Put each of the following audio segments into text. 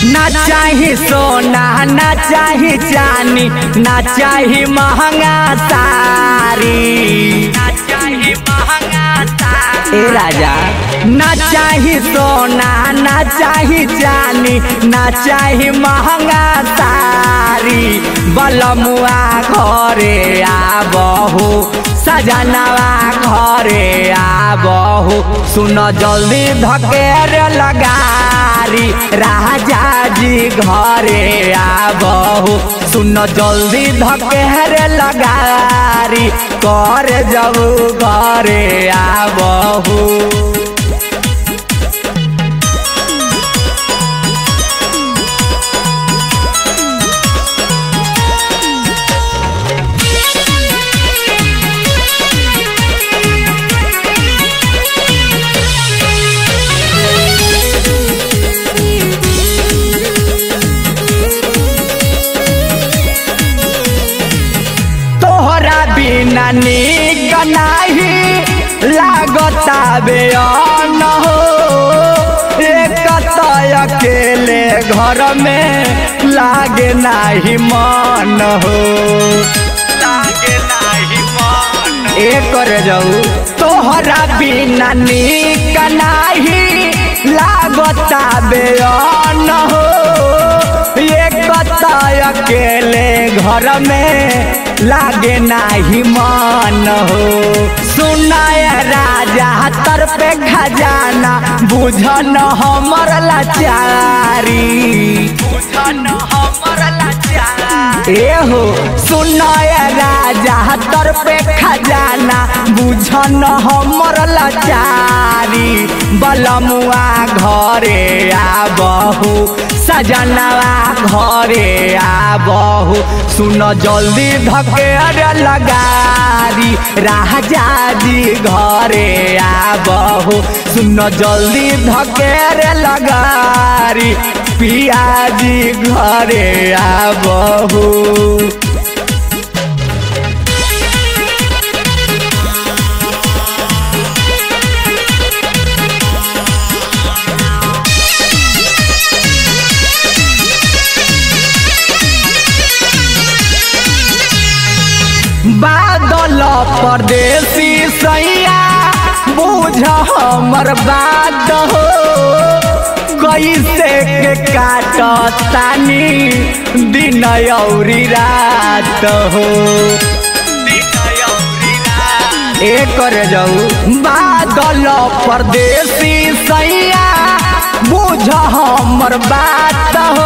ना चाही सोना ना चाही चानी ना चाही महंगा सारी ना चाही महंगा सारी ए राजा ना चाही सोना ना चाही चानी ना चाही महंगा सारी बलमुआ घरे आबहु सजनवा घरे आबहु सुन जल्दी धकेर लगारी राजा जी घरे आबहु सुन जल्दी धकेर लगारी कर जाऊ घरे आबहु तोहरा बिना निक नाही लागता बेअन हो एक तय अकेले घर में लागे नाही मन हो लागे नाही मन एक कर जाऊ तोहरा बिना निक नाही लागता बेअन हो एक तय अकेले घर में लागे नाही मन हो सुनाय राजा तर पे खजाना बुझन हमर लाचारी बुझन हमर लाचारी ए हो सुनाय राजा तर पे खजाना बुझन हमर लाचारी बलमुआ घरे आबहु सजनवा घरे आबहु सुन जल्दी धकेर लगारी राजा जी घरे आबहु सुन जल्दी धकेर लगारी पियाजी घरे आबहु बादल परदेसी सैया बुझ हमर बात हो कैसे के काट तानी दिन औरी रात हो ए कर जाऊ बादल परदेसी सैया बुझ हमर बात हो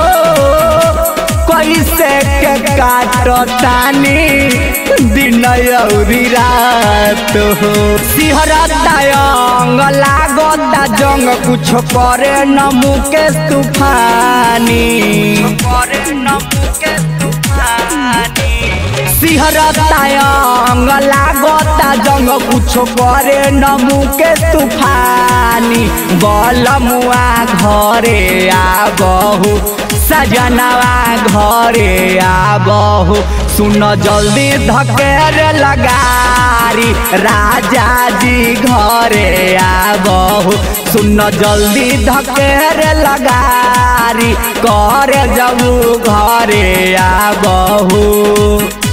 कैसे के काट तानी दिन औरी रात हो सिहरता अंग लागता जंग कुछ करे न मुकेश तूफानी करे न मुकेश तूफानी सिहरता अंग लागता जंग कुछ करे न मुकेश तूफानी बलमुआ घरे आबहु सजनवा घरे आबहु सुन जल्दी धकेर लगारी राजा जी घरे आबहु सुन जल्दी धकेर लगारी कर जाऊ घरे आबहु